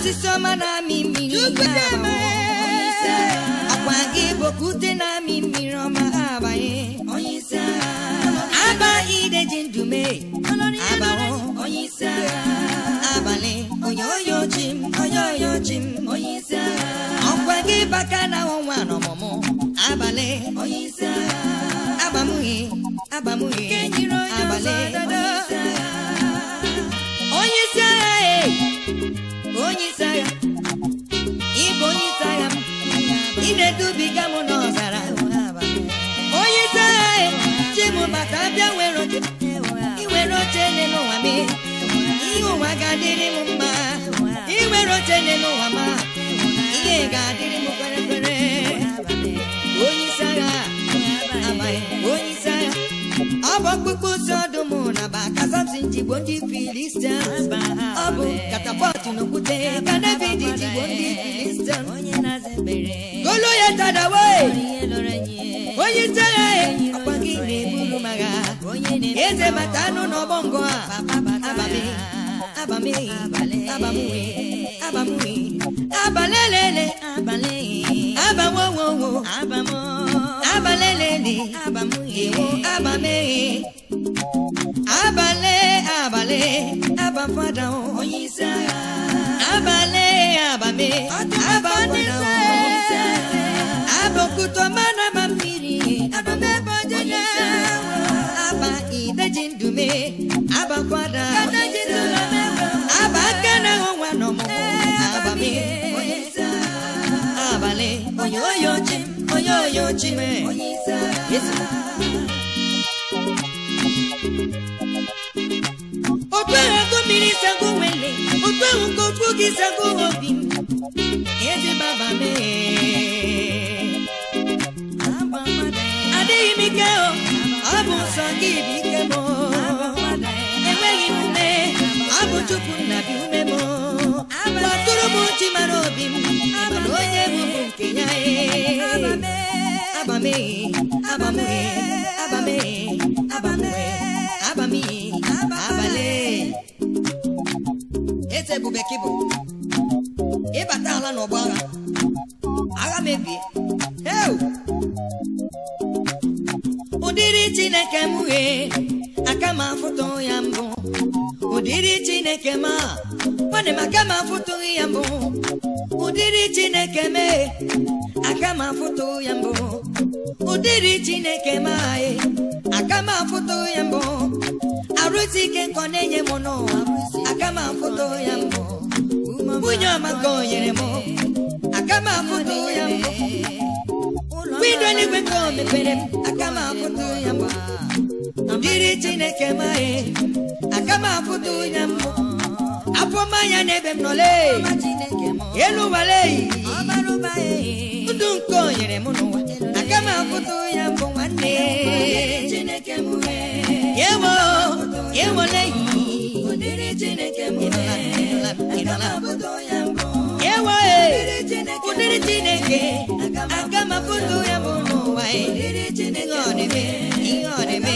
osisi ọma na-amị mmiri Chukwu na-eme. akwa gị bụ okwute na-amị mmiri ọma abanye aba ideji ndume abawo abalị onye oyo chi m onye oyo chi m ọkwa gị baka na ọnwa n'ọmụmụ abalị abamughị abamughị abalị onye isi agha e onye isi agha ịbụ onye isi agha m ị na-edubiga m n'ọzara onye isi agha e chi m bata bịa were oche iwere oche ele n'ụwa m ihe ụwa ga-adịrị m mma iwere oche ele n'ụwa m ihe ga-adịrị m kwere kwere onye isi agha amaghị onye isi agha ọ bụ ọkpụkpụ si ọdụm na baka samson jigbo ndị filistia ọ bụ katapọtụ n'okwute ka david jigbo ndị filistia golo ya tadawe onye isi agha ya ọkwa gị na-eburu m agha eze mata anụ n'ọgbọ ngọ a abame abame abamwe abamwe abalelele abawowowo abalelele ewo abame abale abale abafada o abale abame abafada o abokuto mana ma mmiri aba ideji ndume abakwada aba aka na ọnwa n'ọmụmụ abame abalị onye oyo chi m onye oyo chi m Yesu. otu ahụ ego mmiri sago nwele otu ahụ ka okwu gị sago obi m eze baba mee adịghị m ike o ọ bụ nsọ gị bụ ike m enweghị m ume ọ bụ chukwu nna bi ume m gbatụrụ m chi mara obi m mana onye bụ bụ nke ya ee. abame abame abame abame abame abale eze ebube kịbụ ịbata ala n'ọgbọ agha agha mebie heu ụdịrị chineke m ghee aka m afụtụ ya mbụ ụdịrị chineke m a nwanne m aka m afụtụghị ya mbụ ụdịrị chineke m e, aka m afụtụ ya mbụ ụdịrị chineke m ae aka m afụtụ ya mbụ arụsị ike nkọ na-enye m n'ụwa aka m afụtụ ya mbụ nwunye ọma ka o nyere m aka m afụtụ ya mbụ windo eluigwe ka o mepere m aka m afụtụ ya mbụ ụdịrị chineke m ae aka m afụtụ ya mbụ afọ mmanya n'ebe m nọle elu ụwale ndụ nke o nyere m n'ụwa aka m afụtụ ya mbụ nwanne yewo yewole yewo ụdịrị chineke aka m afụtụ ya mbụ n'ụwa ihe ọ na-eme ihe ọ na-eme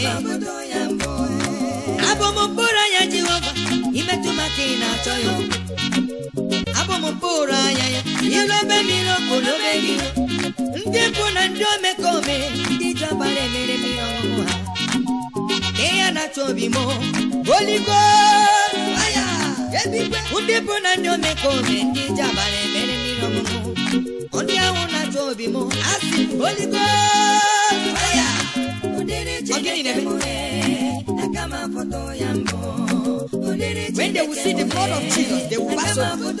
abụ m mkpụrụ anya jehova imetụ maka ị na-achọ ya abụ m mkpụrụ anya ya ilobe mmiri okpolobe gị ndị mpụ na ndị omekome ndị ji ọbara emere mmiri ọṅụṅụ ha ihe ya na-achọ obi m oligo aya ebigwe ndị mpụ na ndị omekome ndị ji ọbara emere mmiri ọṅụṅụ ndị ahụ na-achọ obi m asị m oligo aya Ọ gịnị na-eme? When they will see the blood of Jesus, they will pass over.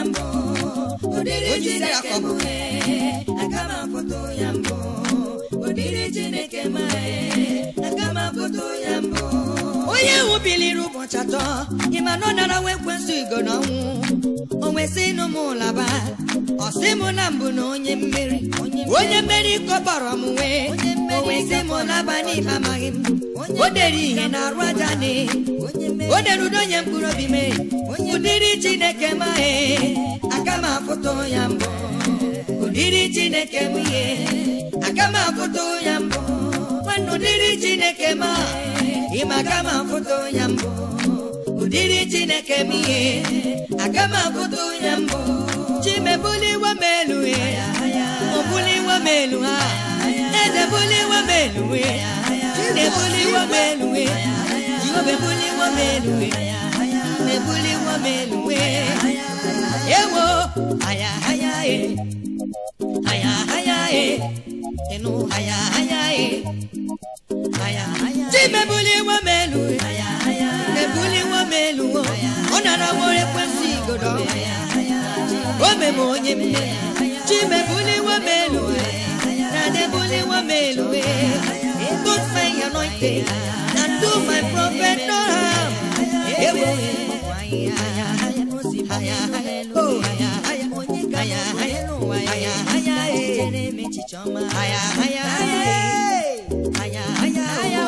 Onye isi agha ka ọ bụ. onye ahụ biliri ụbọchị atọ ịma na ọ nara nwa ekwensu igo n'ọnwụ o nwesị ịnụ m laba ọ sị m na mbụ na onye mmeri onye mmeri kọbara m wee o nwesị m laba n'ife amaghị m o dere ihe na arụ aja ne o dere udo onye mkpụrụ obi mee ụdịrị chineke maghị aka m afụtụ ya mbụ ụdịrị chineke m ihe aka m afụtụ ya mbụ nwanne ụdịrị chineke ma ịma aka m afụtụ ya mbụ ụdịrị chineke m ihe aga m abụta onye mbụ chimebuliwa m elu obuliwa m elu ha eze buliwa m elu chinebuliwa m elu jehova buliwa m elu mebuliwa m elu ewo aya aya e aya aya e enu aya aya e aya aya chimebuliwa m elu mebuliwa m elu ọ nara nwere ekwensị igodo o meme onye mme chimebuliwa m elu na debuliwa m elu put my anointing and do my prophet no harm ewo aya aya aya aya oh aya aya aya aya aya aya aya aya aya aya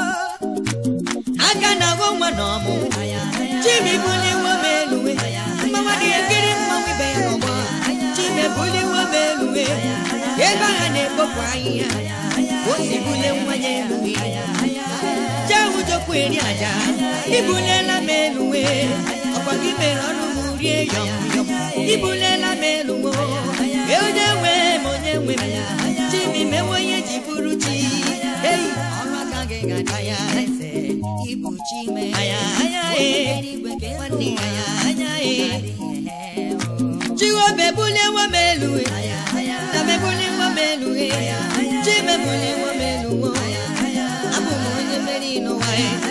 aka na agwọ nwa na ọmụ chimebuliwa m elu mmanwa dị ekiri mmanwụ ibe ya n'ọgbọ chimebuliwa m elu ebe agha na-ekpopụ ahịhịa o si bule nwa ya elu jehụ jokwu eri aja ibulela m elu ọkwa gị mere ọnụ m rie yọm yọm ibulela m elu onye nwe m onye nwe m chimi mewe onye ji bụrụ chi ei ọrụ aka gị ga-ada ya eze ibu chi me aya aya e nwanne aya aya e Jehova ebuliwa m elu na m ebuliwa m elu chi m ebuliwa m elu abụ m onye mmeri n'ụwa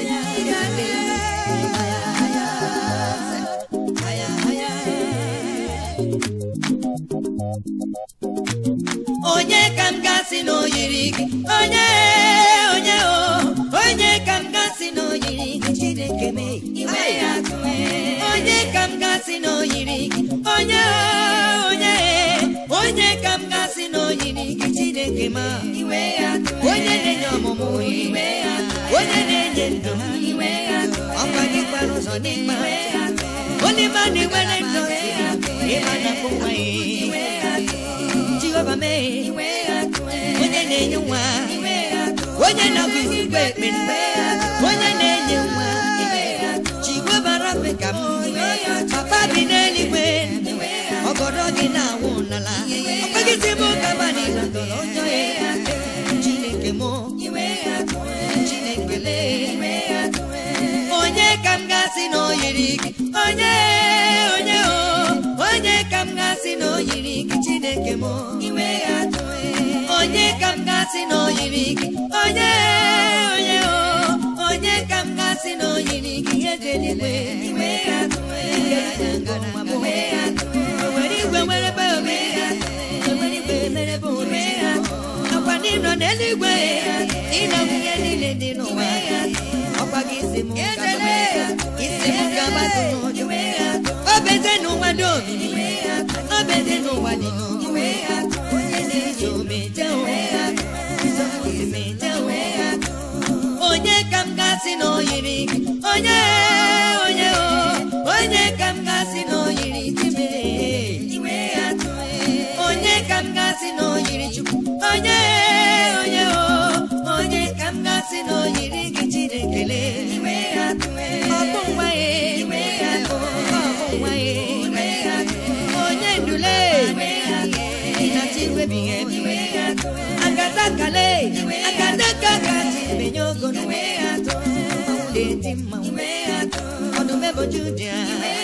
onye ka m gasị na oyiri gị onye onye o onye ka m gasị na oyiri gị chineke m iwe ya onye ka m gasị na oyiri gị onye onye onye ka m gasị na oyiri gị chineke m iwe ya onye na-enye ọmụmụ iwe ya onye na-enye ndụ iwe ya ọkwa gị kwara ụzọ n'ịkpa onye ma na-enwere ndụ ịma na bụ nwa ya jehova mee onye na-enye nwa onye na-abụ izigbo ekpere onye na-enye nwa jehova rabe ka m papa bi n'eluigwe ọgọdọ gị na-awụ n'ala ọkpagịsị m gabani na tọrọ ọjọ ya chineke m chineke lee onye ka m gasị na oyiri gị onye onye o onye ka m gasị na oyiri gị chineke m onye ka m gasị na oyiri gị onye onye o onye ka m gasị na oyiri gị eze eluigwe nwere igwe nwere be ome nwere igwe mere be ome akwa n'ịnọ n'eluigwe ịnọ ihe niile dị n'ụwa ọkwa gị isi m gaba isi m gaba n'ụjụ obeze n'ụwa dị omimi obeze n'ụwa dị n'ụwa onye na-eji omeje omeje onye ka m gasị na oyiri gị onye onye o onye ka m gasị na oyiri chibe onye ka m gasị na oyiri chukwu onye onye o onye ka m gasị na oyiri gị chinekele ọbụ nwa ya ọbụ nwa ya onye ndule ịnachi iwebighị ebi agada kale agada ka gaji menye ogo n'ụwa na-eti mmanwụ ọdụm eboju dị ya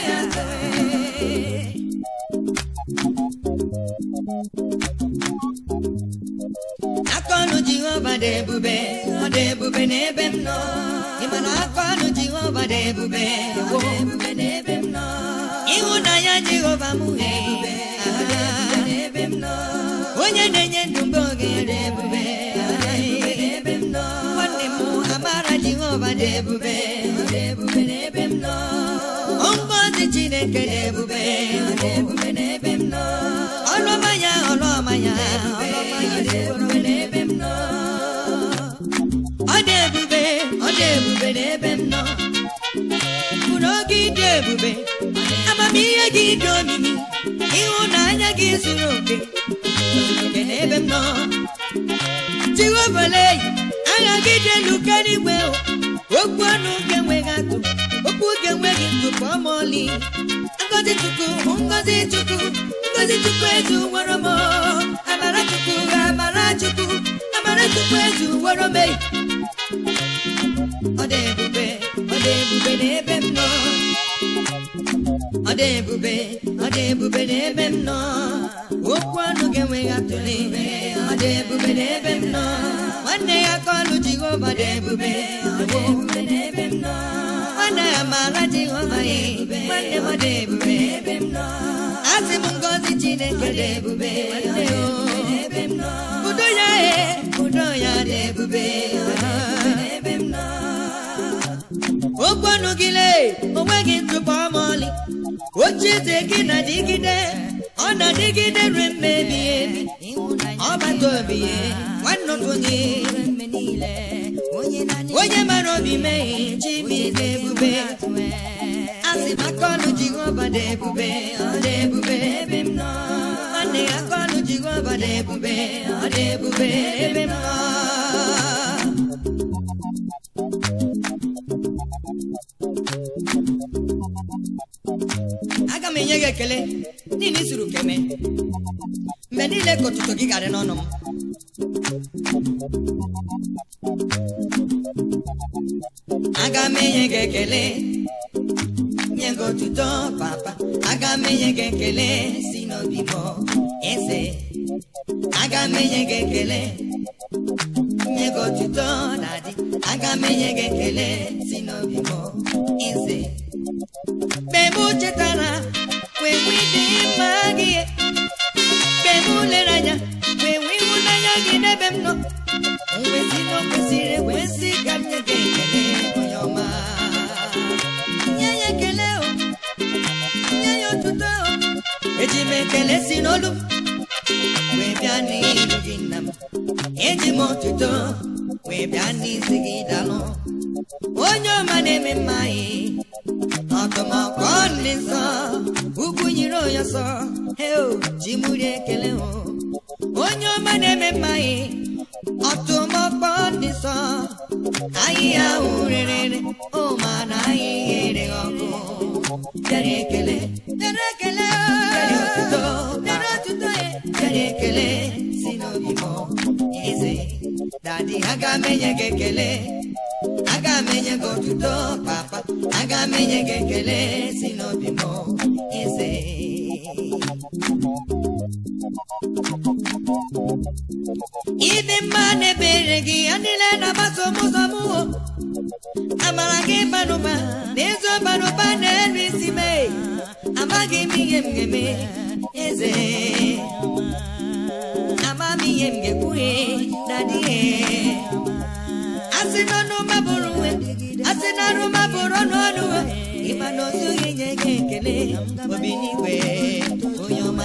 akọnụ jehova dị ebube ọ dị ebube n'ebe m nọ ịma na akọnụ jehova dị ebube ọ dị ebube n'ebe m nọ ịhụnanya jehova m dị ebube n'ebe m nọ onye na-enye ndụ mgbe oge dị ebube n'ebe m nọ nwanne m amara jehova dị ebube ọ dị ebube n'ebe m nọ ngọzi chineke dị ebube ọ dị ebube n'ebe m nọ ọlụọma ya ọlụọma ya ọlụọma ya dị ebube n'ebe m nọ ọ dị ebube ọ dị ebube n'ebe m nọ mkpụrụ oge dị ebube amamihe gị dị omimi ịhụnanya gị zuru oke oke n'ebe m nọ jiwobeleyi agha gị dị elu karịa igwe okwu ọnụ ga-enweghị atụ okwu ga-enweghị ngozi chukwu ngozi chukwu ngozi chukwu ezu were m amara chukwu amara chukwu amara chukwu ezu were m ọ dị ebube ọ dị ebube n'ebe m nọ ọ dị ebube ọ dị ebube n'ebe m nọ okwu ọnụ ga-enweghị atụle ọ dị ebube n'ebe m nọ nwanne ya ka ọlụ jehova dị ebube ọ dị ebube n'ebe m nọ nwanne ya maara jehova ya nwanne m ọ dị ebube n'ebe m nọ asị m ngozi chineke dị ebube nwanne o n'ebe m nọ udo ya e udo ya dị ebube n'ebe m nọ okwu ọnụ gị lee onweghị ntụpọ ma ọlị ochie eze gị na-adịgide ọ na-adịgide ruo mmebi ebi ọgbata obi ya nwanne onye onye mara obi mee chibi dị ebube asị m aka ọnụ jehova dị ebube ọ dị ebube ebe m nọ nwanne ya aka ọnụ jehova dị ebube ọ dị ebube ebe m nọ aga m enye gị ekele niile isuru keme mgbe niile ka ụtụtụ gị garị n'ọnụ m aga m enye gị ekele nye gị otuto papa aga m enye gị ekele si n'obi m eze aga m enye gị ekele nye gị otuto na-adị aga m enye gị ekele si n'obi m eze mgbe m chetara wee nwee dị mma gị mgbe m lere anya wee nwee ịhụnanya gị n'ebe m nọ nwesị na o kwesịrị ekwesị ka m nye gị ekele onye ọma nye ya ekele o nye ya otuto o eji m ekele si n'olu m wee bịa n'iru gị nna m eji m otuto wee bịa n'isi gị dalụ onye ọma na-eme mma anyị ọtọmọkpọ ndị nsọ ugwu nyiri onye ọsọ heo ji muri ekele o onye ọma na-eme mma anyị ọtụmọkpọ ndị nsọ ahịhịa ahụ rere o ma na ahịhịa ere ọkụ bịara ekele bịara ekele bịara otuto bịara otuto ya bịara ekele si n'obi m eze dadi aga m enye gị ekele aga m enye gị otuto papa aga m enye gị ekele si n'obi m eze ịdị mma na-ebere gị ya niile na-agbaso m ụzọ m o amara gị banụba na ezi ọbanụba na-elu isi mee amaghị m ihe m ga-eme eze ama m ihe m ga-ekwughe na dịghị asị n'ọnụ mabụrụ nwe asị n'ọnụ mabụrụ ọnụ ọnụ ịma na ozu gị nye gị ekele obi n'igwe onye ọma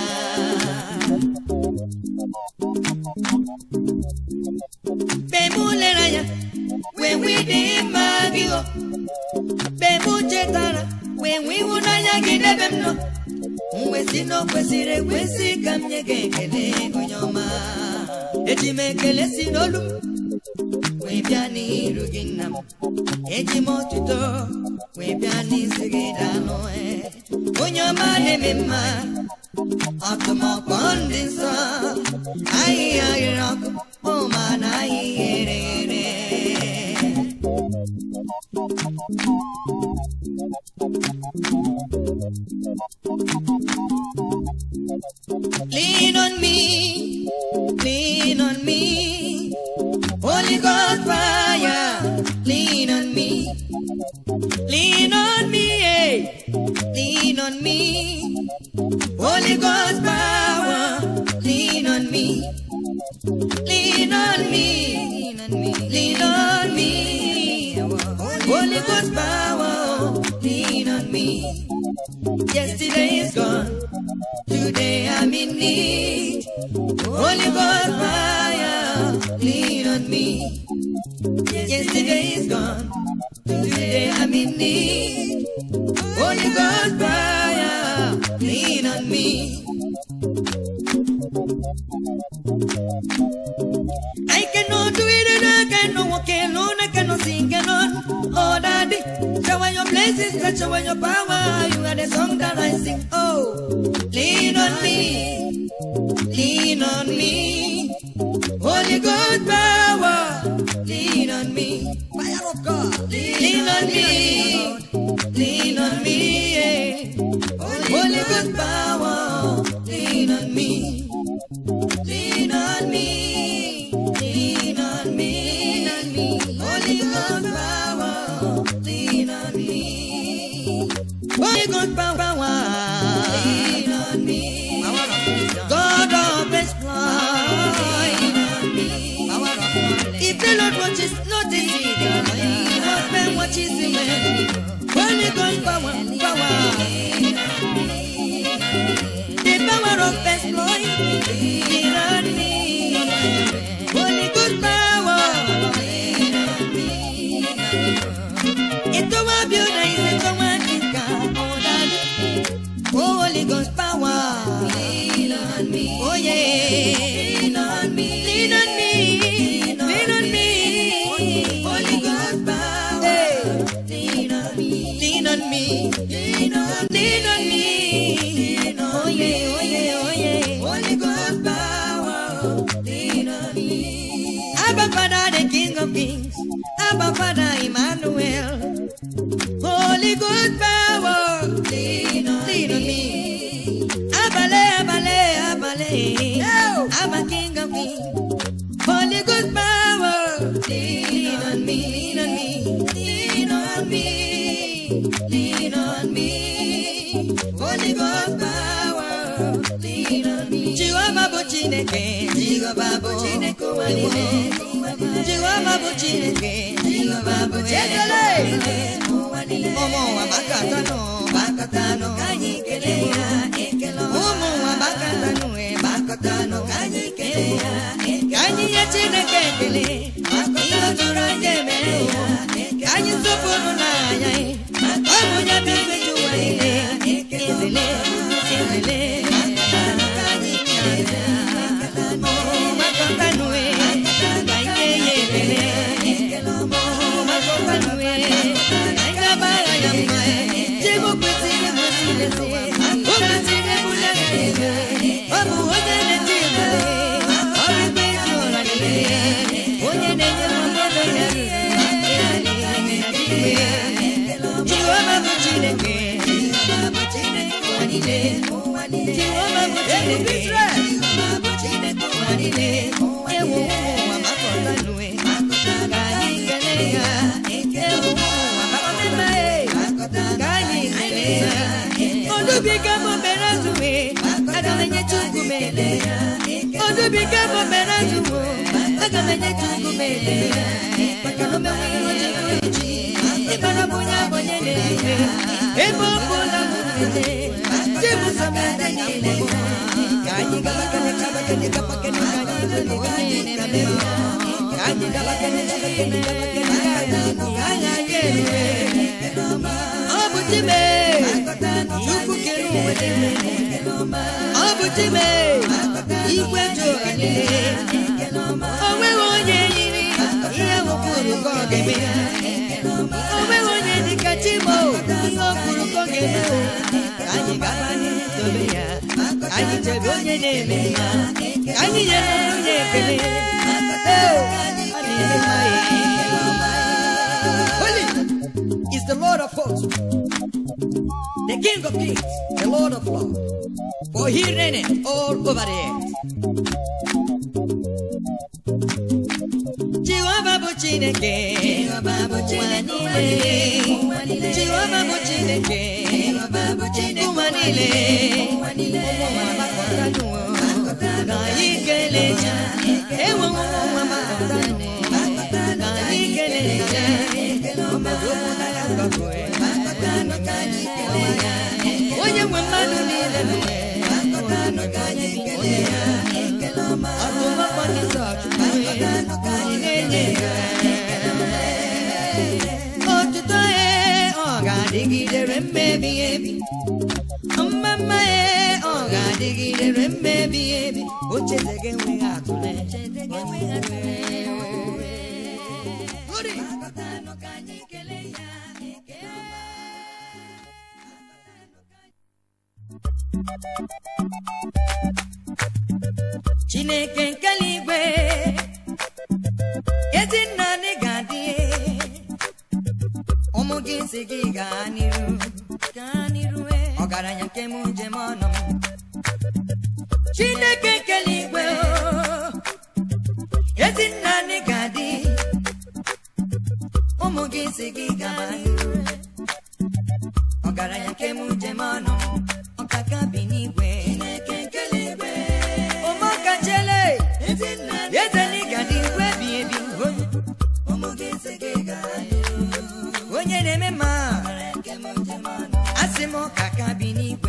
mgbe m lere anya wee nwee dị mma gị o mgbe m chetara wee nwee ịhụnanya gị n'ebe m nọ mwesị na o kwesịrị ekwesị ka m nye gị ekele onye ọma eji m ekele si n'olu m wee bịa n'iru gị nna m eji m otuto wee bịa n'isi gị dalụ onye ọma na-eme mma ọtụmọkpọ ndị nsọ ahịhịa ghere ọkụ ụma na ahịhịa ere ere Lean on me, lean on me, Holy Ghost fire, lean on me, lean on me, eh. lean on me, Holy Ghost power, lean on me, lean on me, lean on me, lean on me, Holy Ghost power, lean on me. Yesterday is gone, today I'm in need. Holy Ghost fire, lean on me. Yesterday is gone, today I'm in need. Holy Ghost fire, lean on me. I cannot do it and I cannot walk alone, I cannot sing alone. Oh, Daddy, shower your blessings that show your power. You are the song that I sing. Oh, lean on me, lean on me. Holy God power, lean on me. Fire of God, lean on me, lean on me. Yeah. Holy God power, lean on me, lean on me, lean on me, lean on me. Holy God power, lean on me. Holy God power, lean on me. God of exploit, lean on me. If the Lord watches, not the He not man watches him. Holy God power, power. The power of exploit, lean on me. Holy good power, lean on me. Ito wa biona ito wa kika odali. Holy Ghost power, lean on me. Oh yeah, lean on me, lean on me, lean on me. Holy Ghost power, lean on me, lean on me, lean on, lean on me. Oh yeah, oh yeah, oh yeah. Holy Ghost power, lean on me. Abba Father, the King of Kings. Abba Father, Emmanuel. Holy good power, lean on, lean on me. Abale, abale, abale. I'm a king of kings. Holy good power, lean on me, lean on me, lean on me, lean on me. Holy good power, lean on me. Jehovah bụ Chineke, Jehovah bụ Chineke ụwa niile. Jehovah bụ Chineke, Jehovah bụ Chineke ụwa niile. Ụmụ ụwa gbakọtanụ, gbakọtanụ, ka anyị kelee ya, ekele ọma. Ụmụ ụwa gbakọtanụ, e gbakọtanụ, ka anyị kelee ya, ekele Ka anyị nye Chineke ekele, ihe o juru anyị emere ya, ka anyị sọpụrụ n'anya ya. Ọ bụ ya bụ igwe ji ụwa niile, ezele, ezele. Ka anyị kelee ya, gbakọtanụ, e, ka anyị nye ya ekele. Gbakọtanụ, e, ka anyị gbara ya mma, e. Chigbu kwesịrị bụ Chineke, o kwesịrị bụ Chineke. Ọ bụ onye na-eti ebube, ọ bụ ikpe ezi ụra niile. Onye na-enye m ọnọdụ ya Jehova bụ Chineke, Jehova bụ Chineke ụwa niile. Jehova bụ Chineke, Jehova bụ Chineke ụwa niile. Ewu ụwa gbakọtanụ, e, ka anyị kelee ya. Ewu ụwa gbakọtanụ, e, ka anyị kelee ya. Odubiga m mere azụwe, aga m enye Chukwu m ekele. Odubiga m mere azụwe, aga m enye Chukwu m ekele. Maka na o mewo ihe o ji bụrụ chi. Ịmara m onye abụ onye na-efe. Ebe ọ bụla m na-eje, chi m so m ede niile. Ka anyị gaba kene gaba kene gaba kene ka anyị dole ka anyị kele ya. Ka anyị gaba kene gaba kene gaba kene ka anyị ka anyị aga erue. Ọ bụ Chime, Chukwu kere ụwa niile. Ọ bụ Chime, igwe ji ụwa niile. O nweghị onye yiri ihe o kwuru ka ọ ga-eme. O nweghị onye dịka Chimo, ihe o kwuru ka ọ ga-eme. Ka anyị gaba n'ihu tobe ya, ka anyị chebe onye na-eme ya, ka anyị nyere onye ekele. Ee, ọ na-eme mma ya. Holy is the Lord of hosts, the King of kings, the Lord of lords, for he reigneth all over the earth. Jehovah bụ Chineke, Jehovah bụ Chineke ụwa niile. Jehovah bụ Chineke, Jehovah bụ Chineke ụwa niile. Ụmụ ụwa gbakọtanụ, ka anyị kelee ya. Ewo ụmụ ụwa gbakọtanụ, ka anyị kelee ya. Ọmọdé okwu na ya gbapụ, gbakọtanụ ka anyị kelee ya. Onye nwe mmadụ niile mere, gbakọtanụ ka anyị kelee ya. Ọtụmọkpọ ndị sọchukwu, anyị na-enye ya. Otuto ya ọ ga-adịgidere mmebi ebi. Mma ya ọ ga-adịgidere mmebi ebi. Oche gị enweghị atụle. Glory. chineke nke eluigwe ezi nna anyị ga-adị ụmụ gị si gị gaa n'iru gaa n'iru eh. ọgaranya nke m njem ọnụ m chineke nke eluigwe oh, ezi nna anyị ga-adị ụmụ gị si gị gaa n'iru ọgaranya nke m njem ọnụ m ọkaka bi n'igwe ụmụkachele eze n'ịgadị igwe bi ebi onye na-eme mma asị m ọkaka bi n'igwe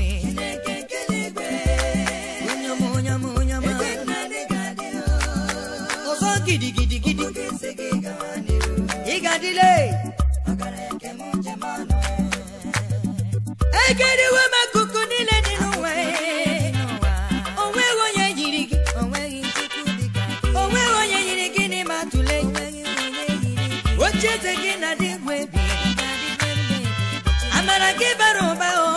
onye ọma onye ọma onye ọma ọzọ gidigidi gidi ịgadịle egeriwe m akụkụ niile dị n'ụwa o nweghị onye yiri gị o nweghị onye yiri gị n'ime atụle oche eze gị na dị egwu ebi amara gị bara ụba o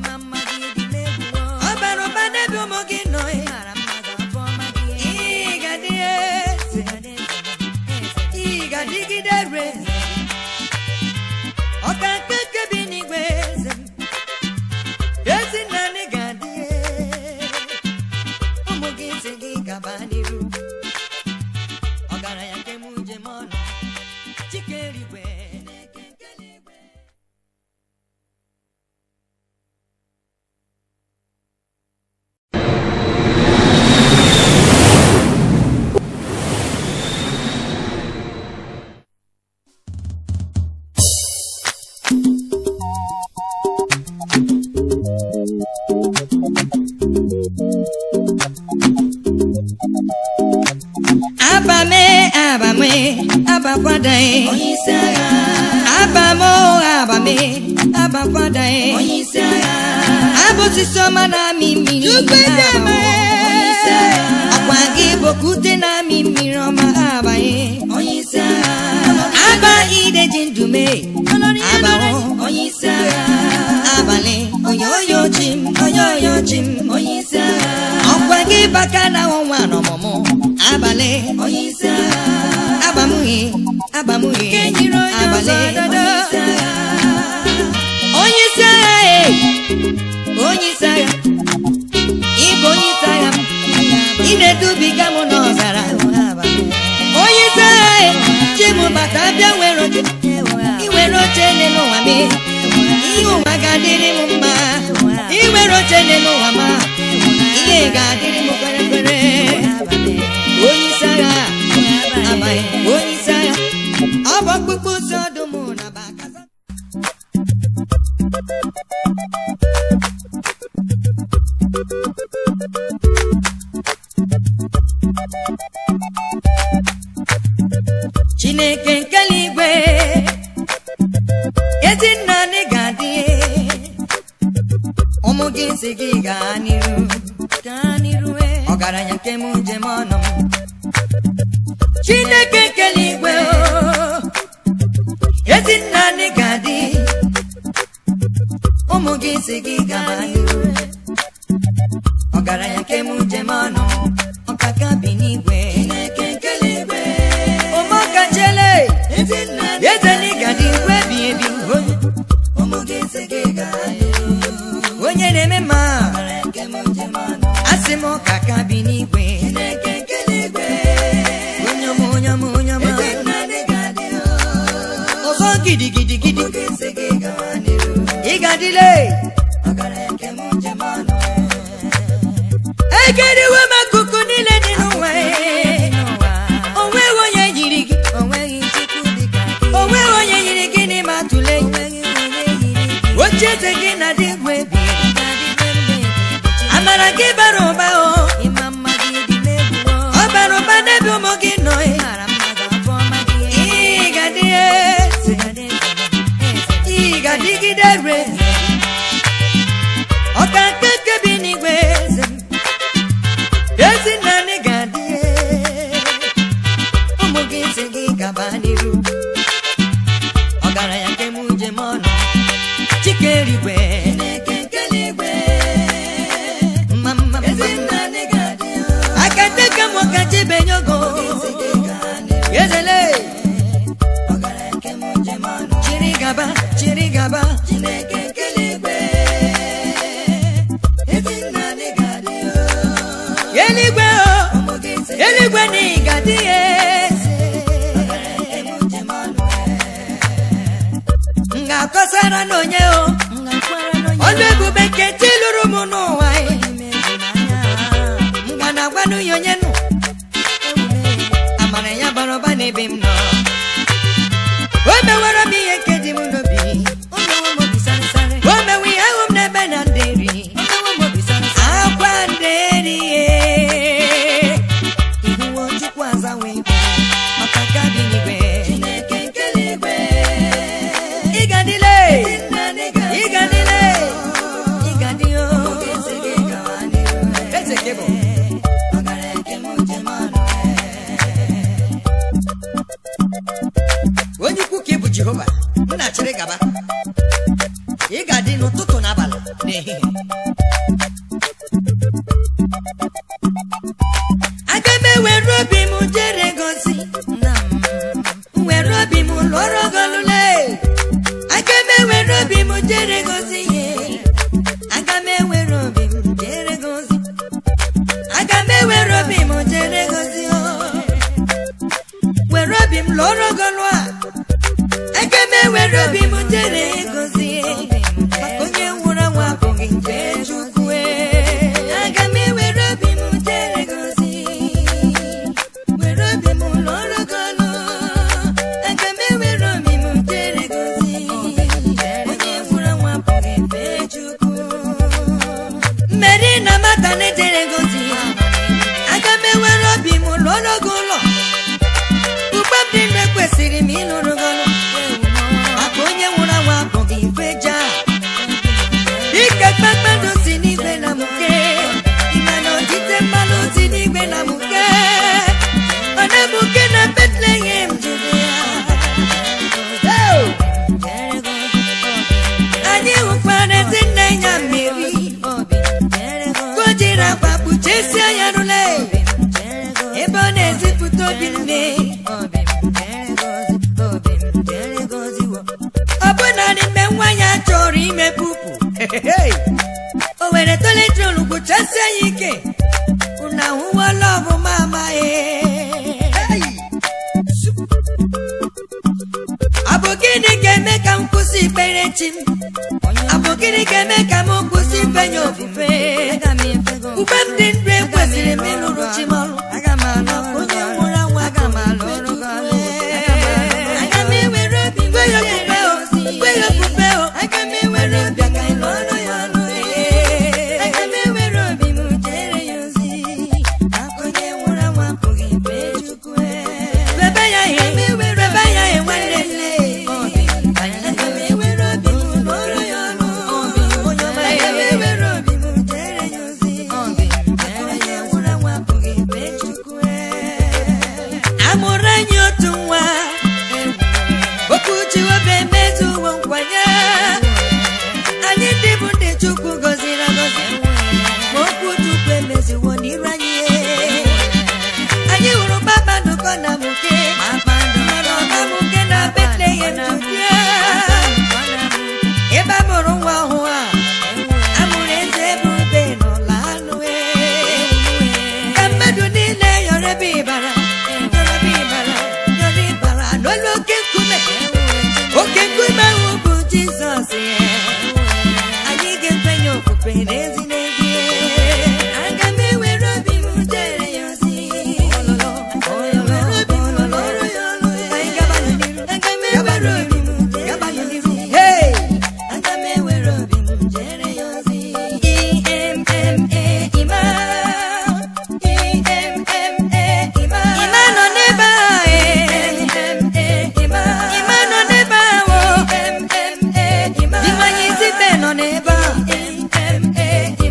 ọ bara ụba n'ebe ụmụ gị nọ ị ga-adị eze ị ga-adịgide re ọka nke nke bi n'igwe eze m ezi nna anyị ga-adị ụmụ gị si gị gaba n'iru ọgaranya nke m njem ọnụ chike eluigwe abame abame abakwadae abamo abame abakwadae abụsisi ọma na-amị mmiri ọkwa gị bokute na-amị mmiri ọma abanye aba ideji ndume abawo abalị onye onye ochi m onye onye ochi m ọkwa gị baka na ọnwa n'ọmụmụ abalị abamughị abamughị abalị onye isi agha e onye isi agha ịbụ onye isi agha m ị na-edubiga m n'ọzara onye isi agha e chimụbata bịa nwere oche iwere oche n'elu ụwa m ihe ụwa ga-adịrị m mma iwere oche n'elu ụwa ma ihe ga-adịrị m kwere kwere onye isi agha amaghị onye isi agha ọ bụ ọkpụkpụ ụzọ ọdụm na bakaza chineke nke eluigwe ezi nna anyị ga-adị ụmụ gị si gị gaa n'iru gaa n'iru eh. ọgaranya nke m njem ọnụ m chineke nke eluigwe oh, ezi nna anyị ga-adị ụmụ gị si gị gaa n'iru ọgaranya nke m njem ọnụ m ọkaka bi n'igwe ụmụkachele eze n'ịgadị igwe bi ebi onye na-eme mma asị m ọka ka bi n'igwe onye ọma onye ọma onye ọma ọzọ gidigidi gidi ị ga-adịle egeriwe m akụkụ niile dị n'ụwa o nweghị onye yiri gị o nweghị onye yiri gị n'ime atụle oche eze gị na dị egwu ebi amara gị bara ụba o ọ bara ụba n'ebe ụmụ gị nọ ị ga-adị eze ị ga-adịgide re menye ogo ezele chiri gaba chiri gaba Chineke nkele igwe ezi nna dị ga-adị eluigwe o ụmụ gị si eluigwe na ịgadị ya eme njem ọnụ m ga-akọsara n'onye o ọnụ ebube nke chi lụrụ m n'ụwa ya. m ga na-agwanụ ya onye nụ amara ya bara ụba n'ebe m nọ o mewara m ihe nke dị m n'obi o mewe ihe ahụ m n'ebe na nderi akwa nderi ye ihuwo chukwu azawa igwe maka nke dị n'igwe Chineke nkele igwe ịgadịle nna dị ga-adị ịgadịle ịgadị o ezi gị gawa n'iru eze gị bụ ọgara eke m njem ọnụ onye ikwu ka ị bụ jehova m na-achịrị gaba ị ga-adị n'ụtụtụ na abalị na ehihie aga m ewere obi m jere gozi m were obi m lụọrọ golule aga m ewere obi m jere gozi ihe aga m ewere obi m jere gozi aga m ewere obi m jere gozi o were obi m lụọrọ gọlụ a aga m ewere obi m jere gozie maka onye nwụrụ anwụ abụghị nke chukwu aga m ewere obi m jere gozie were obi m lụọrọ gọlụ aga m ewere obi m jere gozie onye nwụrụ anwụ abụghị nke chukwu mmeri na mata na-ejere gozie aga m ewere obi m lụọrọ gị ụlọ ugbo m dị ndụ ekwesịrị m ịlụrụ gị ọrụ maka onye nwụrụ anwụ abụghị ife ja ike kpakpando si n'igwe na mụke ịma na odide mmanụ si n'igwe na mụke ọ na-emuke na betlehem judea Oh! anyị hụkwara ezi nne ya mmiri ka o jiri akwa kpuchesie ya rụle ebe ọ na-ezipụta obi nne ọ bụ naanị mgbe nwa ya chọrọ ime pupu o were toletrol gwụchasie ya ike unu ahụwala ọbụma amaghị ọ bụ gịnị ga-eme ka m kwụsị ikpere chi m ọ bụ gịnị ga-eme ka m kwụsị ifenye ofufe mgbe m dị ndụ ekwesịrị m ịlụrụ chi m ọrụ onye nwụrụ anwụ aga m alụrụ aga m ewere obi gwe ya ofufe o gwe ya ofufe o aga m ewere obi ka ị lụọrọ ya ọrụ aga m ewere obi m jere ya ozi maka onye nwụrụ anwụ apụghị ife chukwu bebe ya ihe bebe ya ihe nwanne nne aga m ewere obi m lụọrọ ya ọrụ onye ọma aga m ewere obi m jere ya ozi maka onye nwụrụ anwụ apụghị ife chukwu amụrụ anyị otu nwa okwu Jehova emezuwo nkwanye anyị ndị bụ ndị Chukwu gọziri agọzi ma okwu Chukwu emezuwo n'iru anyị anyị hụrụ kpakpando ka ọ na-amụke mana ọ na-amụke na Betlehem Judea ebe a mụrụ nwa ọhụụ a amụrụ eze ebube n'ụlọ anụ ka mmadụ niile yọrọ ebe ịbara yọrọ ebe ịbara yọrọ ịbara n'olu oke nkume oke nkume ahụ bụ jizọs anyị ga-ekwenye ofufe n'ezi n'ezi aga m ewere obi m jere ya ozi Ewere obi m lụrụ ya ọrụ. Aga m ewere obi m jere ya ozi. Hey! Aga m ewere obi m jere ya ozi. E-M-M-A, Ima. E-M-M-A, Ima. Ima nọ n'ebe a, E-M-M-A, Ima. Ima nọ n'ebe a, o. E-M-M-A, Ima. Dimanye Zibe nọ n'ebe a. E-M-M-A,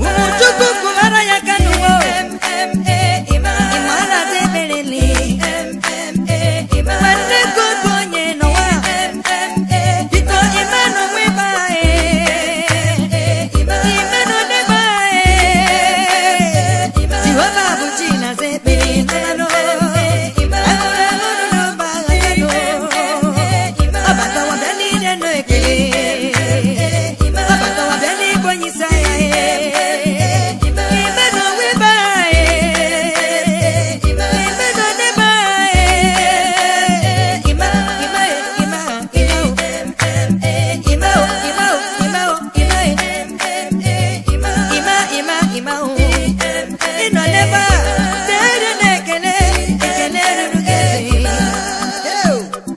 Jehova dịrị na ekele ekele ruru gị Ew.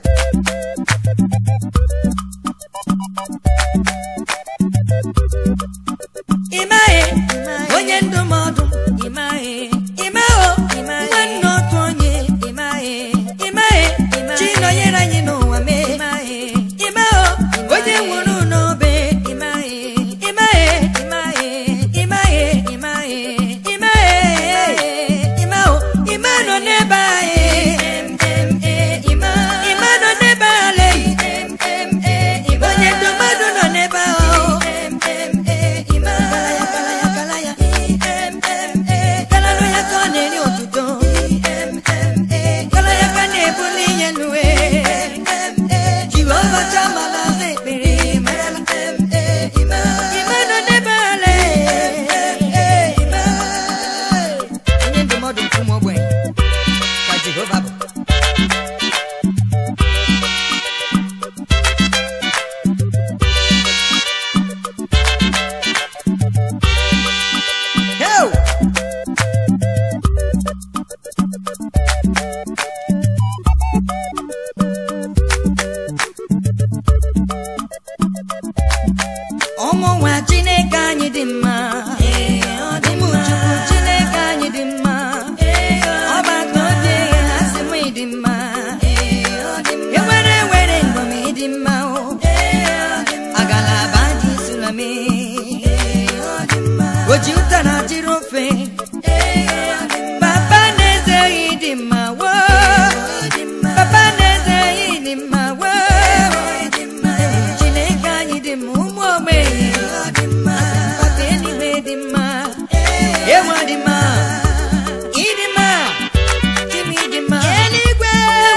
ịmaghị onye ndụmọdụ ịmaghị ịmaghị nwanne otu onye ịmaghị ịmaghị chi nọnyere anyị n'ụwa mee ịmaghị ịmaghị onye nwụrụ n'obe ịmaghị ịmaghị ịmaghị ịmaghị ịmaghị ịmaghị ịmaghị ịma nọ n'ebe anyị ịma nọ n'ebe anyị onye ndụmọdụ nọ n'ebe ahụ Kalalo ya ka ọ na-eri otuto Kala ya ka na-ebuli ihe n'uwe Jehova chamala aza ekpere Ime nọ n'ebe ala Onye ndụmọdụ nke ụmụ ogbenye ka Jehova bụ Heo! ụmụ nwa chineke anyị dị mma ụmụ chukwu chineke anyị dị mma ọgbata obi eghe ha sị m ịdị mma ewere ewere ngom ịdị mma o agalaba dị sulame oji ụtara jiri ofe papa na-eze ịdị mma wo papa na-eze ịdị mma wo chineke anyị dị mma ụmụ ogbenye papa eluigwe dị mma ewa dị mma ịdị mma chimi dị mma eluigwe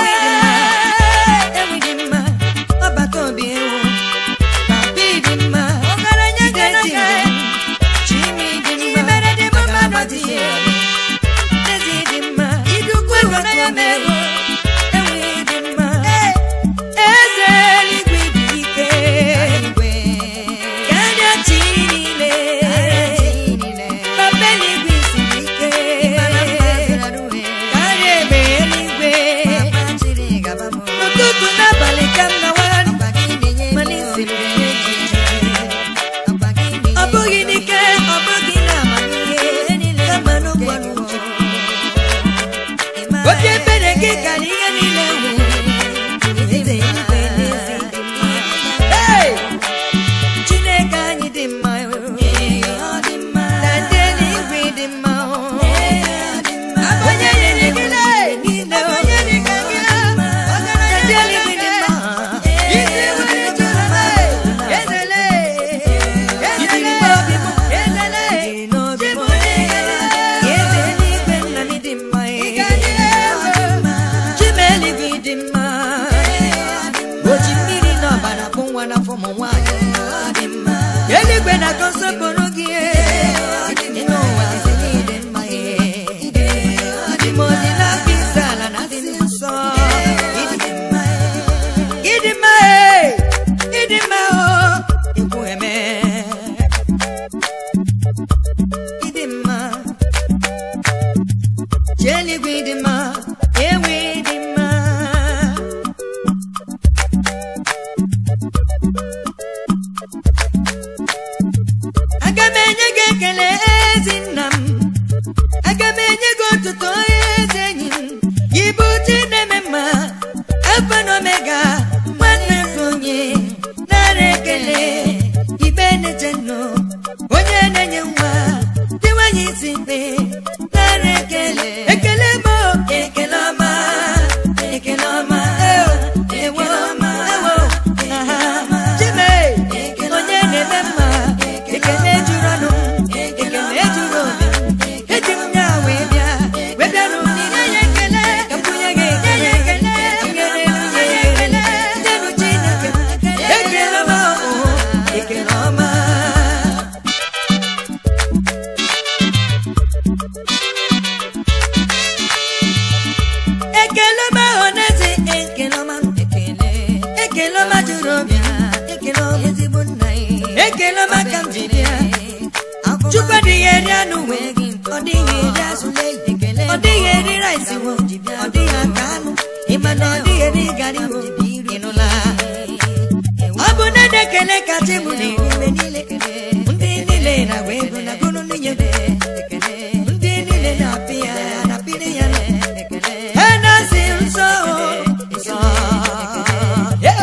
ewi dị mma ọbata obi ewu papa ịdị mma ọgaranya ga-eti chimi dị mma agalaba dị ya ezi dị mma idukwu ọbata obi ewu ewi dị mma eze eluigwe dị ike karịa chi niile papa eluigwe siri ike karịa egbe eluigwe n'ụtụtụ n'abalị ka m nawara mana isiri m echiche ọ bụghị n'ike ọ bụghị na amamihe kama n'ụkwara uche obi ebere gị kara ihe niile nwere eze eluigwe n'ezi dị mma Hey! chineke anyị dị mma na ndị eluigwe dị mma onye nyere gị niile onye dị ka gị na ndị eluigwe dị mma isi nwere jụrụ m ezele ezele obi m ezele chi m eze eluigwe nna m dị mma chi m eluigwe dị mma o ji mmiri na ọbara bụ nwa n'afọ ụmụ nwaanyị eluigwe na-atọ nsọpụrụ gị dị n'ụwa eze niile mma dị m odi na-akpa isi ala na dị nsọ ịdị mma ịdị mma ịdị mma o ikwu eme ịdị mma chi eluigwe ịdị mma ewe ịdị mma aga m enye gị ekele ezi nna m aga m enye gị otuto ezi enyi m gị bụ chi na-eme mma alfa na omega nwanne m onye nara ekele ibe na-eche nnụ onye na-enye nwa dị nwanyị isi mkpe nara ekele ekele m o, ekele ọma ekele ọma eo, ewo ewo aha chime onye na-eme mma ekele juru ọnụ ekele juru obi eji m ya wee bịa wee bịa n'ụdịrị ya ekele ka m bunye gị ekele ka m nyere nwunye ya ekele nyenụ chineke ekele ọma o ekele ọma ekele ọma ọnaeze ekele ọma ekele ekele ọma juru obi ekele ọma ezigbo nna ya ekele ọma ka m ji bịa chukwu adịghị eri anụ wee gị ọ ọ dịghị eri azụle ọ dịghị eri rice wo ọ dịghị ata anụ ịma na ọ dịghị eri gari wo ịnụla ọ bụ na na-ekele kacha mụ na-eri mgbe niile ndị niile na-agba ego na gụrụ nwunye ndị niile na-apị ya na-apịrị ya ha na-asị nsọ nsọ Yo!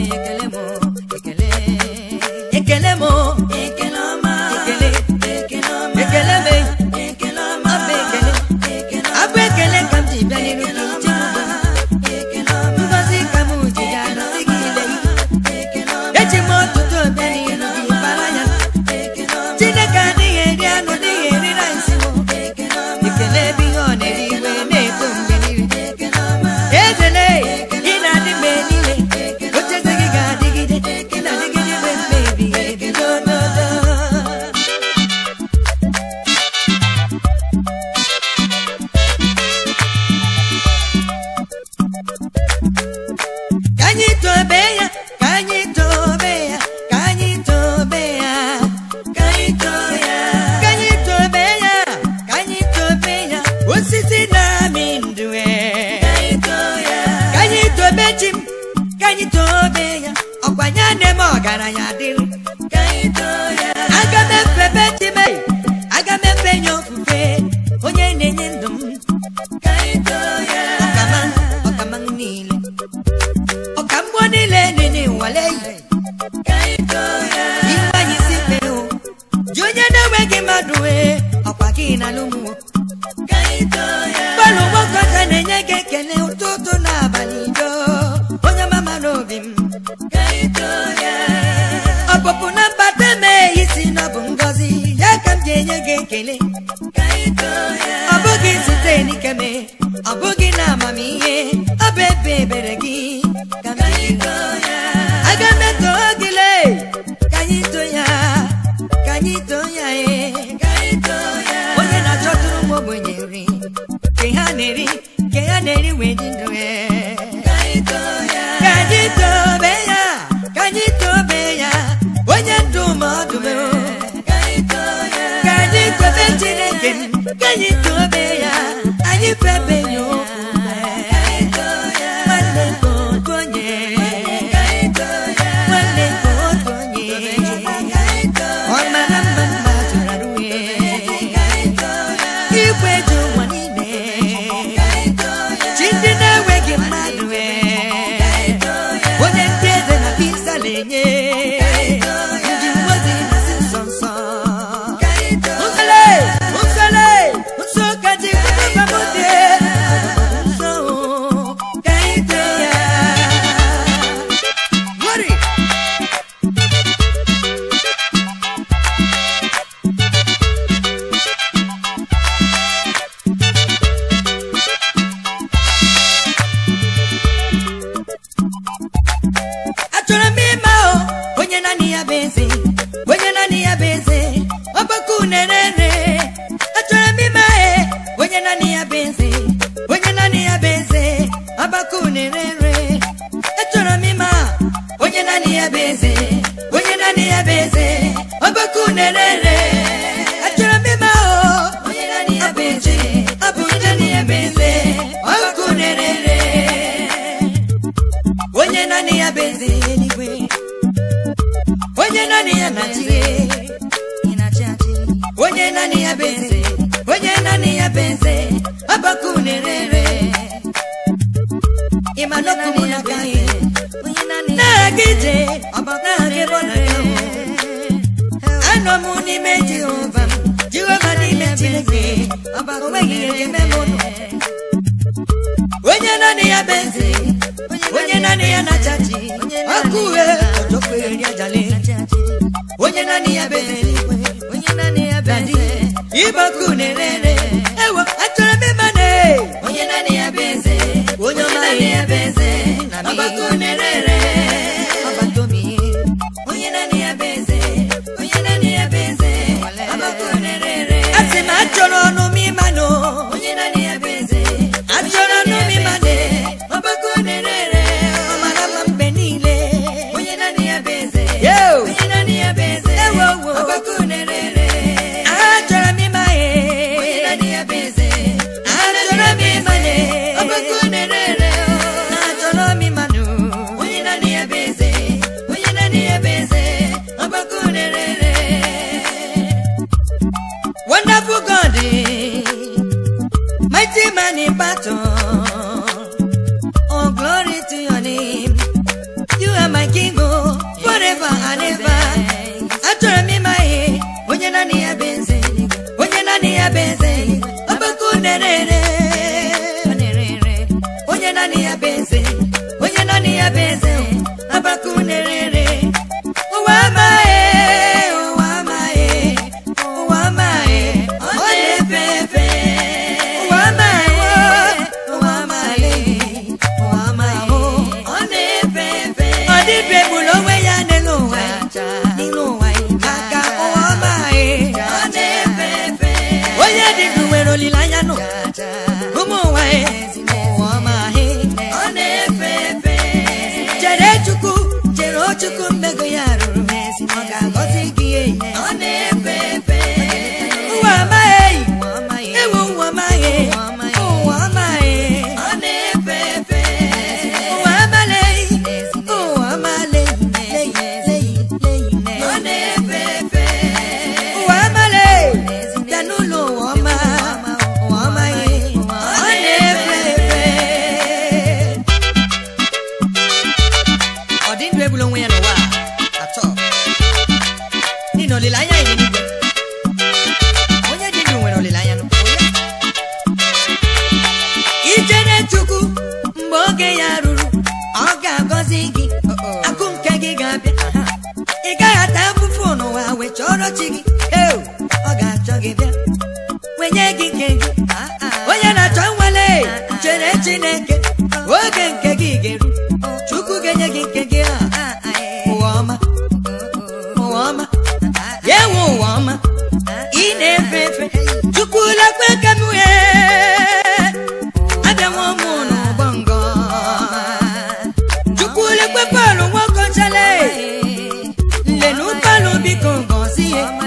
ekele mụ Ekele ọma, ekele ekele ọma, ekele me ekele ọma, abụ ekele ekele abụ ekele ka m ji bịa n'iru gị ọma, ji m ekele ọma, ngozi ka m ji ya nọzi gị ile ekele ọma, eji m ọtụtụ bịa n'iru gị bara ya ekele ọma, chineke adịghị eri anụ dịghị eri rice mụ ekele ọma, ekele ebe ihe ọ na-eri iwe na-eto mgbe niile ekele ọma, ezele ị na-adị mgbe niile ocheze gị ga-adịgide ị na-adịgide mgbe mgbe ebighị ebi dododo ka anyị tobe ya ka anyị tobe ya ka anyị tobe ya ka anyị too ya, ka anyị tobe ya ka anyị tobe ya osisi na-amị ndụ e. ka anyị too ya, ka anyị tobe chi m ka anyị tobe ya ọkwanye na-eme ọgaranya dịrị ka anyị too ya, aga m efebe chi m aga m efe nye ofufe onye na-enye ndụ m ka anyị too ya, ọkama ọkama m niile ọka mmụọ niile dị n'ịnwale yi ka anyị too ya, iwe anyị si kpee o ji onye na-enweghị mmadụ wee ọkwa gị na alụmwo ka anyị too ya, gbalụ nwoke ka na-enye gị ekele ụtụtụ na abalị do onye mama n'obi m ka anyị too ya, ọpụpụ na mbata mee isi na ọ bụ ngọzi ya ka m ji enye gị ekele ka anyị too ya, ọ bụghị site n'ikeme ọ bụghị na amamihe ọ bụ ebe ebere gị ka m ka ji anyị too ya, aga m eto gị lee ka anyị too ya ka anyị too ya ee ka anyị too ya, onye na-achọtụrụ m ogbenye nri ke ha na-eri ke ha na-eri wee dị ndụ ee. ka anyị too ya, ka anyị tobe ya ka anyị tobe ya onye ndụ ma ọdụm ka anyị too ya, ka anyị tobe chineke m ka anyị tobe ya anyị febe ya okwu ka anyị too ya, nwanne nke otu onye ka anyị too ya, nwanne nke otu onye ka anyị too ọ mara mma mma tụrụ arụ ya ka anyị too ya, igwe ji ụwa niile ka anyị too ya, chi ndị na-enweghị mmadụ ee. onye ndị eze na pisa na-enye ndị mmadụ na-asị nsọ nsọ ka anyị too nsọle nsọle nsọ ka ji kwụkwọ nsọ ka anyị too ya Glory! achọrọ m ịma o onye naanị ya bụ eze onye naanị ya bụ eze ọgbakọ unerere achọrọ m ịma e onye naanị ya bụ eze onye naanị ya bụ eze ọgbakọ unerere achọrọ m ịma onye naanị ya bụ eze onye naanị ya bụ eze ọgbakọ unerere achọrọ m ịma o onye naanị ya bụ eze ọ bụ onye naanị ya bụ eze ọgbakọ unerere onye naanị ya bụ eze eluigwe onye naanị ya na-achị onye naanị ya bụ eze onye naanị ya bụ eze ọbaka unerere ịma n'okwu na aka ihe na-aga ije na-aga ebe ọ na-aga anọ m n'ime jehova m jehova n'ime chineke o nweghị ihe ga-eme m ụlọ onye naanị ya bụ eze onye naanị ya na-achachi ọkụ uhe ọjọkweri ajali onye naanị ya bụ eze dadi ịgbakọ unerere ewo achọrọ m ịma na onye naanị ya bụ eze onye ọma naanị ya bụ eze na m ọgbakọ unerere ọbatomi onye naanị ya bụ eze onye naanị ya bụ eze ọgbakọ unerere asị m achọrọ ọnụ m ịma na onye naanị ya bụ eze achọrọ ọnụ m ịma na ọgbakọ unerere ọ mara mma mgbe niile onye naanị ya bụ eze Yo! onye naanị ya bụ eze Ewo, wo. ọgbakọ unerere achọrọ m ịma ya mighty man in battle. Oh, glory to your name. You are my king, oh, forever and ever. Achọrọ m ịma ihe, onye naanị ya bụ eze, onye naanị ya bụ eze, ọgbakọ na-ere onye naanị ya bụ eze, onye naanị ya bụ eze, ọgbakọ na-ere ụwa amaghị, ụwa amaghị, ụwa amaghị, ọ na-efe efe. Ụwa amaghị, ụwa amaghị, ụwa amaghị, ọ na-efe efe. Ọ dịbe egbula onwe ya n'elu ụwa, n'elu ụwa maka ụwa amaghị, ọ na-efe efe. Onye dị ndụ nwere olileanya nụ ụmụ ụwa ụwa amaghị, ọ na-efe efe. Chere Chukwu, chere o Chukwu mmego ya ruru ọ ga-agọzi gị ọ na-efe efe. Ụwa amaghị, ewu ụwa amaghị, ụwa amaghị, ọ na-efe efe. Ụwa amaghị, ụwa amaghị, ọ na-efe efe. Ụwa amaghị, bịa n'ụlọ ụwa ọma, ụwa amaghị, ọ na-efe efe. Ọ dị ndụ egbula onwe ya n'ụwa a, atọ. N'ihi na olileanya dị n'igwe. Onye dị ndụ nwere olileanya n'ụwa ya. Ichere Chukwu mgbe oge ya ruru, ọ ga-agọzi gị, akụ nke gị ga-abịa. Ị gaghị ata afụfụ n'ụwa wee chọrọ chi gị. Eo, ọ ga-achọ gị bịa. Wenye gị nke gị. Onye na-achọ nwale, chere Chineke, oge nke gị ga-eru. Chukwu ga-enye gị nke gị a. Ụwa ọma, ụwa ọma, ya enwe ụwa ọma. Ị na-efe efe, Chukwu lekwe ka m wee. Abịawo m n'ụgbọ ngọ. Chukwu lekwe Pọl nwoke ọchale. Nlenu Pọl biko gọzie.